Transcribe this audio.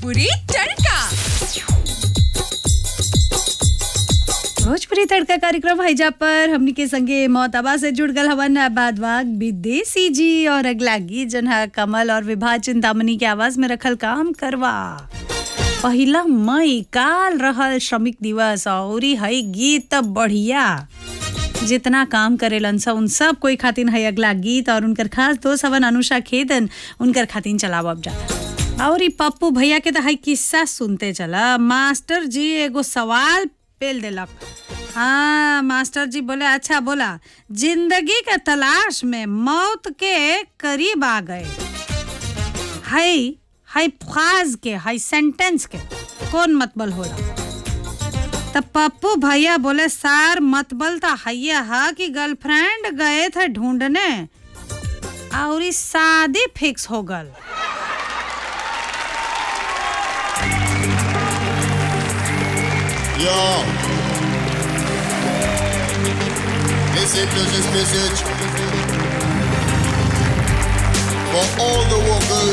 भोजपुरी तड़का भोजपुरी तड़का कार्यक्रम हैजा पर हमनी के संगे मोहताबा से जुड़ गल हवन बाद वाग विदेशी जी और अगला गीत जन है कमल और विभा चिंतामणि के आवाज में रखल काम करवा पहिला मई काल रहल श्रमिक दिवस और है गीत त बढ़िया जितना काम करेलन सा उन सब कोई खातिन है अगला गीत और उनकर खास दोस्त हवन अनुषा खेदन उनकर खातिन चलावब जा और ई पप्पू भैया के तो है किस्सा सुनते चला मास्टर जी एगो सवाल पेल देलक हाँ मास्टर जी बोले अच्छा बोला जिंदगी के तलाश में मौत के करीब आ गए हाय हाय फ्राज के हाय सेंटेंस के कौन मतबल होला तब पप्पू भैया बोले सर मतबल तो हैया हा कि गर्लफ्रेंड गए थे ढूंढने और ई शादी फिक्स हो गल Yo. Listen to this message. For all the workers